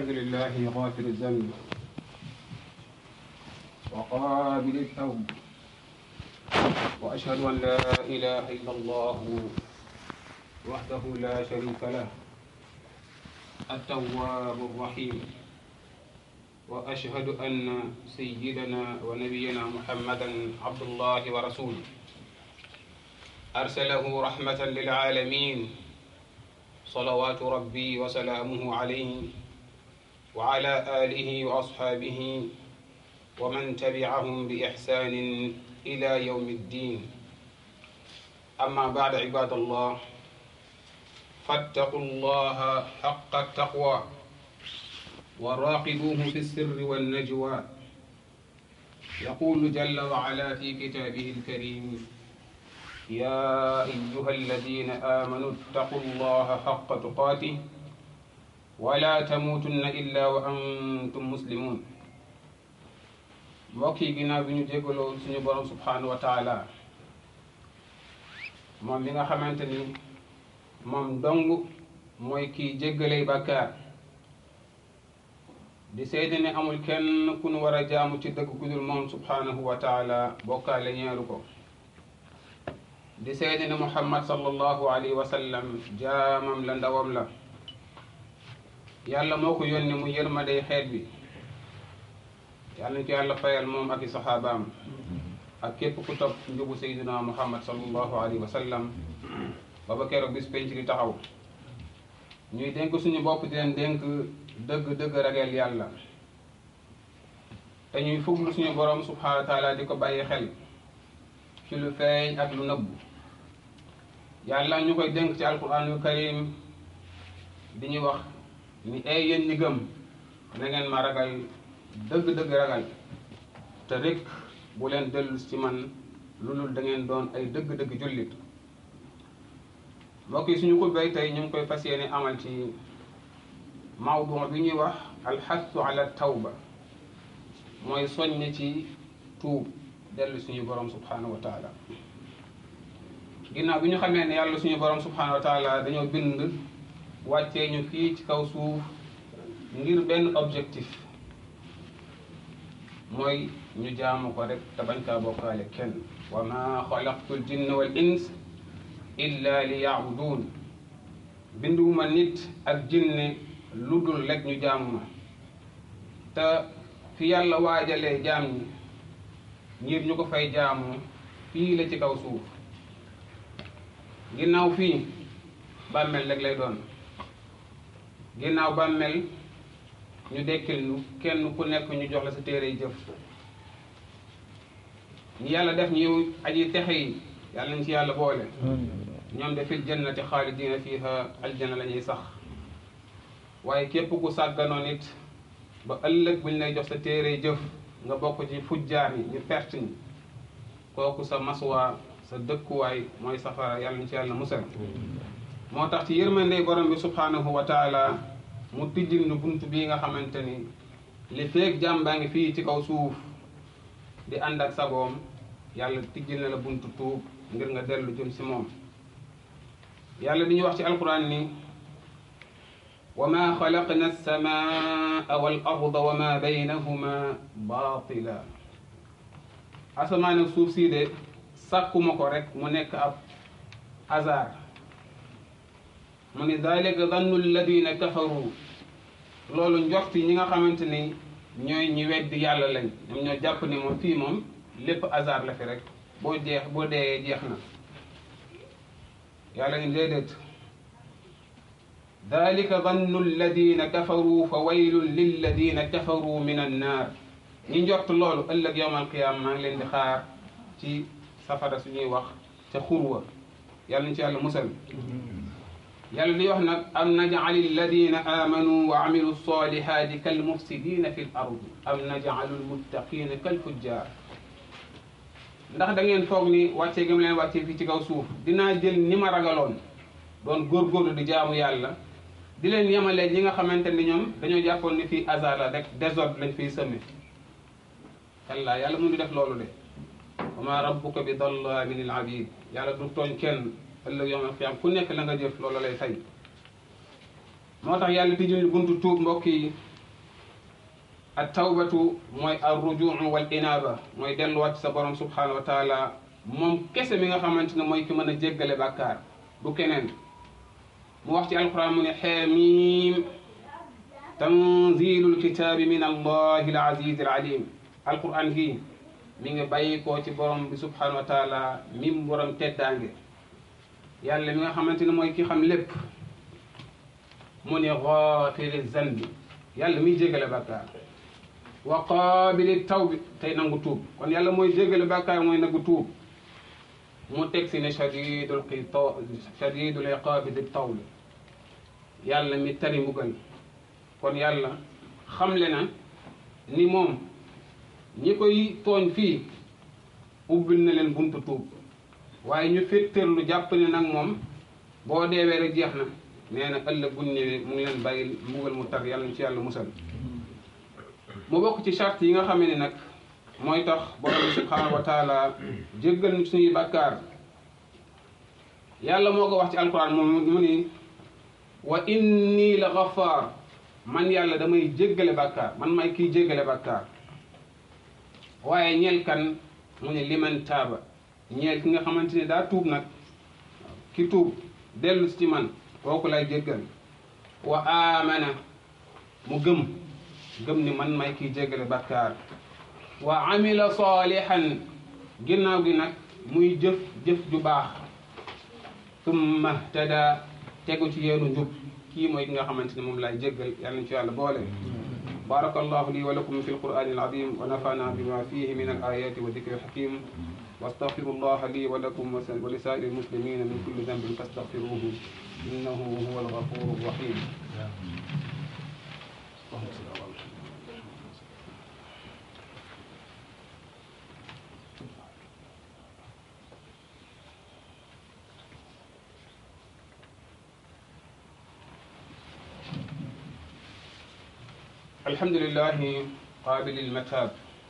الحمد لله غافر الذنب وقابل التوب وأشهد أن لا إله إلا الله وحده لا شريك له التواب الرحيم وأشهد أن سيدنا ونبينا محمدا عبد الله ورسوله أرسله رحمة للعالمين صلوات ربي وسلامه عليه وعلى آله وأصحابه ومن تبعهم بإحسان إلى يوم الدين أما بعد عباد الله فاتقوا الله حق التقوى وراقبوه في السر والنجوى يقول جل وعلا في كتابه الكريم يا أيها الذين آمنوا اتقوا الله حق تقاته ولا تموتن إلا وأنتم مسلمون mbokk yi ginnaaw bi ñu jégaloo suñu borom subhanahu wa taala moom mi nga xamante ni moom dong mooy kii jéggaley bàkkaar di seede ne amul kenn ku nu war a jaamu ci dëgg ku dul moom subhanahu wa taala bokkaale ñeeru ko di seede ne muhammad sallallahu alayhi wa sallam jaamam la ndawam la yàlla moo ko yónni mu yërmadey xeet bi yàlla ñu ko yàlla fayal moom ak i saxaabaam ak képp ku topp njubu sayyidina muhammad sallallahu alayhi wa sallam ba ba keroog bis penc di taxaw ñuy dénk suñu bopp di leen dénk dëgg-dëgg ragal yàlla te ñuy fuglu suñu borom subhanahu wa taala di ko bàyyi xel ci lu feeñ ak lu nëbbu yàlla ñu koy dénk ci alquranul karim di ñu wax ni ay yéen ñi gëm na ngeen ma ragal dëgg-dëgg ragal te rek bu leen dellu ci man lu dul da ngeen doon ay dëgg-dëgg jullit mbokk yi suñu xutbay tey ñu ngi koy fas yéene amal ci mawdu bi ñuy wax alxassu ala tawba mooy soññ ci tuub dellu suñu borom subhanahu wa taala ginnaaw bi ñu xamee ne yàlla suñu borom subhanahu wa taala dañoo bind wàccee ñu fii ci kaw suuf ngir benn objectif mooy ñu jaamu ko rek te bañ kaa bokkaale kenn wa ma xalaqtu l jinna wal ins illa li yaabudun binduwuma nit ak jinne lu dul rek ñu jaamu ma te fi yàlla waajalee jaam ñi ngir ñu ko fay jaamu fii la ci kaw suuf ginnaaw fii bàmmeel rek lay doon ginnaaw bàmmeel ñu dekkil nu kenn ku nekk ñu jox la sa téere yi jëf ñi yàlla def ñu aji texe yi yàlla nañ ci yàlla boole ñoom de fil jannati xaalidina fiha aljanna la ñuy sax waaye képp ku sàgganoon it ba ëllëg buñ lay jox sa téere jëf nga bokk ci fujjaar yi ñu perte ñi kooku sa maswaa sa dëkkuwaay mooy safara yàlla nañ ci yàlla musal moo tax ci yërmandey borom bi subhanahu wa taala mu tijjil nu bunt bii nga xamante ni li feeg jàmm baa ngi fii ci kaw suuf di ànd ak sagoom yàlla tijjil na la buntu tuub ngir nga dellu jëm si moom yàlla di ñu wax ci alquran ni wa ma xalaqna alsamaa wal arda wa ma baynahuma batila asamaan ak suuf sii de sàkkuma ko rek mu nekk ab hasard mu ni dalika dannu alladina kafaru loolu njorti ñi nga xamante ni ñooy ñi weddi yàlla lañ ñoom ñoo jàpp ni moom fii moom lépp hasard la fi rek boo jeex boo deeyee jeex na yàlla ni déedéet dalika dannu alladina kafaru fa waylun lilladina kafaru min annaar ñi njort loolu ëllëg yowm alqiyaama maa ngi leen di xaar ci safara suñuy wax ca xurwa yàlla nañ ci yàlla musal yàlla di wax nag am najal alladina amanu wa amilu salihati kal mufsidina fi l ardi am najalu lmuttaqina kal fujjar ndax da ngeen foog ni wàccee gam leen wàccee fii ci kaw suuf dinaa jël ni ma ragaloon doon góorgóorlu di jaamu yàlla di leen yemalee ñi nga xamante ni ñoom dañoo jàppoon ni fii hasard la rek désordre lañ fiy sëmme kallaa yàlla mu ngi def loolu de wa ma rabbuka bi dallamin lil abid yàlla du tooñ kenn ëllëg yawmal qiyaam ku nekk la nga jëf loolu lay fay moo tax yàlla tijjul buntu tuub mbokk yi at tawbatu mooy ar rujuu wal inaaba mooy delluwaat sa borom subhanahu wa taala moom kese mi nga xamante ne mooy ki mën a jéggale bàkkaar du keneen mu wax ci alquran mu ne xeemiim tanzilul kitaabi min allahi al aziz al alim alquran gi mi ngi bàyyi koo ci borom bi subhanahu wa taala mim borom teddaange yàlla mi nga xamante ne mooy ki xam lépp mu ne gaafiri zanbi yàlla miy jégale bàkkaar wa qaabili tawbi tey nangu tuub kon yàlla mooy jégale bàkkaar mooy nangu tuub mu teg si ne shadidul qita shadidul iqaabi di tawli yàlla mi tari mbugal kon yàlla xamle na ni moom ñi koy tooñ fii ubbil na leen buntu tuub waaye ñu féttéerlu jàpp ne nag moom boo deewee rek jeex na nee na ëllëg buñ ñëwee mu ngi leen bàyyi mbugal mu tar yàlla ci yàlla musal mu bokk ci charte yi nga xam ne nag mooy tax borom bi subhanahu wa taala jéggal ñu suñuy bàkkaar yàlla moo ko wax ci alquran moom mu ni wa inni la gafaar man yàlla damay jéggale bàkkaar man may kiy jéggale bàkkaar waaye ñeel kan mu ne liman taaba ñeel ki nga xamante ne daa tuub nag ki tuub dellu si ci man kooku lay jéggal wa amana mu gëm gëm ni man may kiy jéggale bàkkaar wa amila salihan ginnaaw gi nag muy jëf jëf ju baax summa tada tegu ci yeenu njub kii mooy ki nga xamante ne moom laay jéggal yàlla na ci yàlla boole بارك الله لي ولكم في القرآن العظيم ونفعنا بما فيه من الآيات والذكر الحكيم واستغفر الله لي ولكم ولسائر المسلمين من كل ذنب فاستغفروه إنه هو الغفور الرحيم اللهم صل على محمد الحمد لله قابل المتاب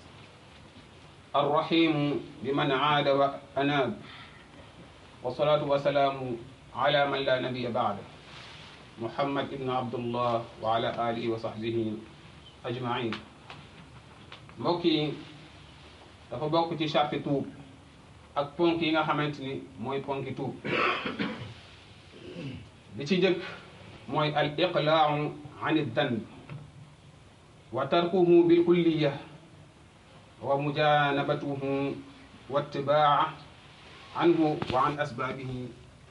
الرحيم بمن عاد وأناب والصلاة والسلام على من لا نبي بعده محمد بن عبد الله وعلى آله وصحبه أجمعين mbokki dafa bokk ci charte tuub ak ponk yi nga xamante ni mooy ponki tuub bi ci jëkk mooy al iqlaau an danb wa tarkuhu bilkulliya wa mujanabatuhu wa ittibaa anhu wa an asbaabihi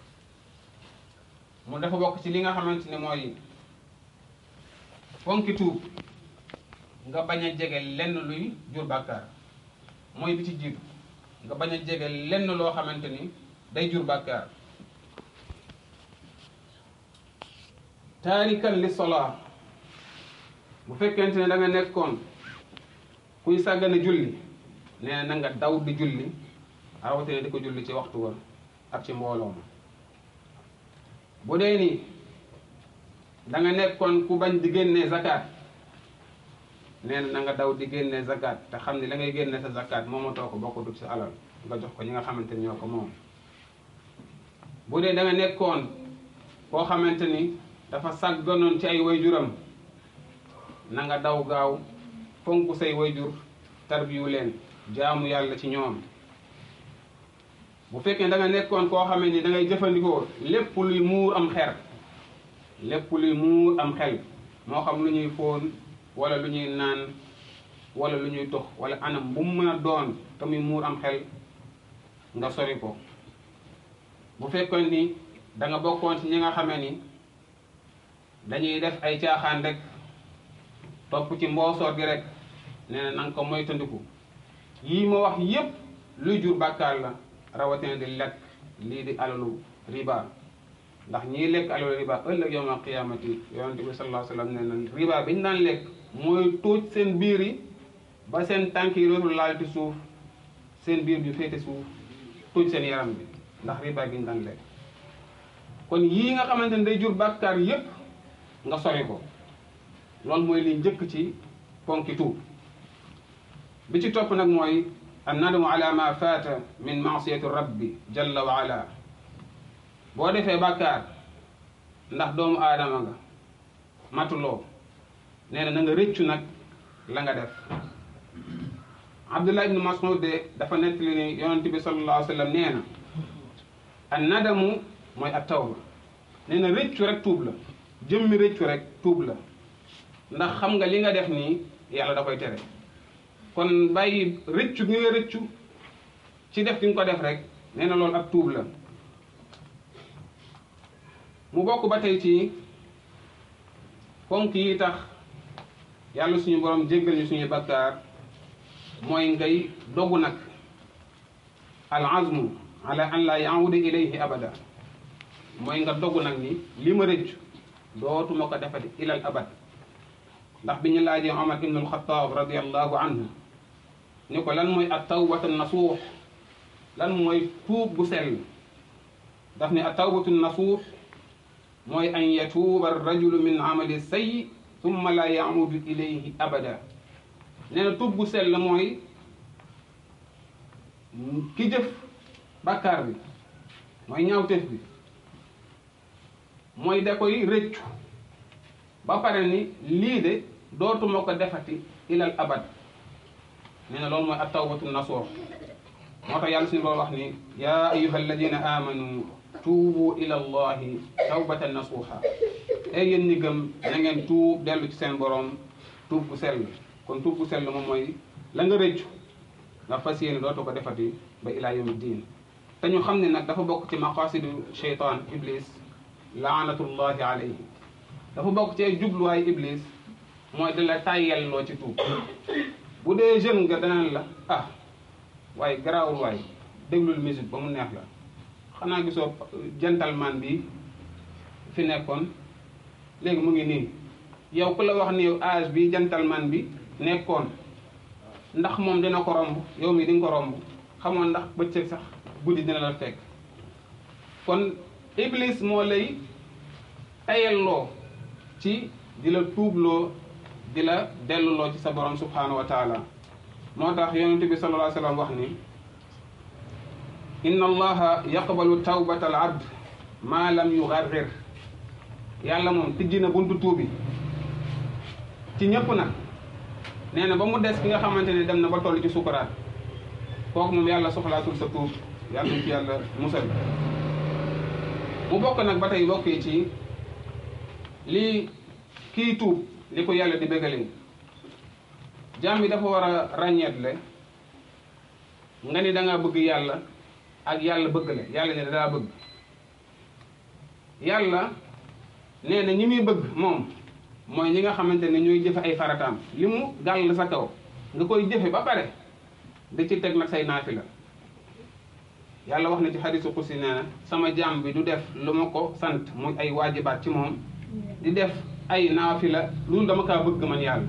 mu dafa bokk ci li nga xamante ne mooy fonki tuub nga bañ a jege lenn luy jur bàkkaar mooy bi ci jiitu nga bañ a jege lenn loo xamante ni day jur bàkkaar taarikan li solaa bu fekkente ne da nga nekkoon kuy sàggane julli nee na nga daw di julli rawatina di ko julli ci waxtu wa ak ci mbooloo ma bu dee ni da nga nekkoon ku bañ di génnee zakat nee na nga daw di génnee zakat te xam ne la ngay génne sa zakat moomatoo ko bokkutut sa alal nga jox ko ñi nga xamante ni ñoo ko moom bu dee da nga nekkoon koo xamante ni dafa sàgganoon ci ay wayjuram na nga daw gaaw fonk say wayjur tarbiyu leen jaamu yàlla ci ñoom bu fekkee da nga nekkoon koo xamee ni da ngay jëfandikoo lépp luy muur am xer lépp luy muur am xel moo xam lu ñuy fóon wala lu ñuy naan wala lu ñuy tox wala anam bu mu mën a doon te muy muur am xel nga sori ko bu fekkoon ni da nga bokkoon ci ñi nga xamee ni dañuy def ay caaxaan rek topp ci mboosoor gi rek nee na nanga ko moytandiku yii ma wax yépp luy jur bàkkaar la rawatina di lekk lii di alalu riba ndax ñiy lekk alalu riba ëllëg yawmal qiyaamati yonente bi sallallahu alayhi wa sallam nee na riba bi ñu daan lekk mooy tuuj seen biir yi ba seen tànk yi dootul laal ci suuf seen biir bi féete suuf tuuj seen yaram bi ndax riba bi ñu daan lekk kon yii nga xamante ne day jur bàkkaar yépp nga sori ko loolu mooy li njëkk ci ponki tuub bi ci topp nag mooy an nadamu ala ma faata min maasiyati rabbi jalla wa ala boo defee bàkkaar ndax doomu aadama nga matuloo nee na na nga rëccu nag la nga def abdullah ibnu mas'ud de dafa nettali ni yonent bi sallallahu alayhi wa sallam nee na an nadamu mooy at tawba nee na rëccu rek tuub la jëmmi rëccu rek tuub la ndax xam nga li nga def nii yàlla da koy tere kon bàyyi rëccu gi nga rëccu ci def gi nga ko def rek nee na loolu ak tuub la mu bokk ba tey ci ponk yi tax yàlla suñu borom jéggal ñu suñu bakkaar mooy ngay dogu nag al azmu ala an la yaawuda ilayhi abada mooy nga dogu nag ni li ma rëccu dootuma ko defati ilal abad ndax bi ñu laajee Omar ibn al-Khattab radiallahu anhu ni ko lan mooy at tawbatu nasuux lan mooy tuub bu sell daf ne at tawbatu nasuux mooy an yatuuba arrajulu min amali sayyi thumma la yamudu ilayhi abada nee na tuub bu sell mooy ki jëf bàkkaar bi mooy ñaawteef bi mooy da koy rëccu ba pare ni lii de dootuma ko defati ilal abad nee na loolu mooy at tawbatu nasuux moo tax yàlla suñu borom wax ni yaa ayuha alladina amanu tuubu ila allahi tawbatan nasuuxa ey yéen ñi gëm na ngeen tuub dellu ci seen borom tuub bu sell kon tuub bu sell moom mooy la nga rëccu nga fas yéene dootu ko defati ba ilaa yawmi diin te ñu xam ne nag dafa bokk ci maqasidu cheytaan iblis laanatullahi alayhi dafa bokk ci ay jubluwaay iblis mooy da la tàyyelloo ci tuub bu dee jeune nga danaan la ah waaye garaawul waay déglul musique ba mu neex la xanaa gisoo gentleman bi fi nekkoon léegi mu ngi nii yow ku la wax ni âge bi gentleman bi nekkoon ndax moom dina ko romb yow mi di nga ko romb xamoon ndax bëccëg sax guddi dina la fekk kon iblis moo lay tayelloo ci di la tuubloo di la delluloo ci sa borom subhanahu wa taala moo tax yonent bi sallallahu alayhi wa sallam wax ni inna allaha yaqbalu tawbata al abd ma lam yugarrir yàlla moom tijji na buntu tuubi ci ñëpp nag nee na ba mu des ki nga xamante ne dem na ba toll ci sukuraat kooku moom yàlla soxlaatul sa tuub yàlla ci yàlla musal mu bokk nag ba tey bokkee ci lii kii tuub li ko yàlla di bégalee jaam bi dafa war a ràññeetle nga ni da nga bëgg yàlla ak yàlla bëgg la yàlla ne daa bëgg yàlla nee na ñi muy bëgg moom mooy ñi nga xamante ne ñooy jëfe ay farataam li mu gàll sa kaw nga koy jëfe ba pare da ci teg nag say naafila yàlla wax na ci xadisu xusi nee na sama jaam bi du def lu ma ko sant muy ay waajibaat ci moom di def ay naafila loolu dama kaa bëgg man yàlla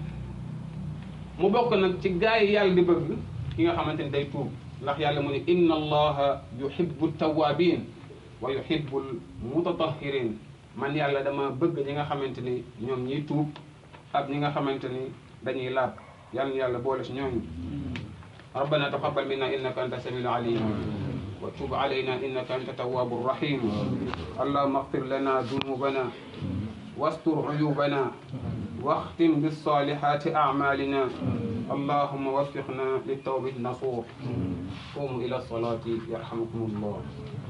mu bokk nag ci gaa yi yàlla di bëgg ki nga xamante ni day tuub ndax yàlla mu ne inna allaha yuhibbu tawabin wa yuhibbu mutatahirin man yàlla dama bëgg ñi nga xamante ni ñoom ñiy tuub ak ñi nga xamante ni dañuy laab yàlla yàlla boole si ñooñu ربنا تقبل منا انك انت السميع العليم وتب علينا انك انت التواب الرحيم اللهم اغفر لنا ذنوبنا واستر عيوبنا واختم بالصالحات اعمالنا اللهم وفقنا للتوبه النصوح قوموا الى الصلاه يرحمكم الله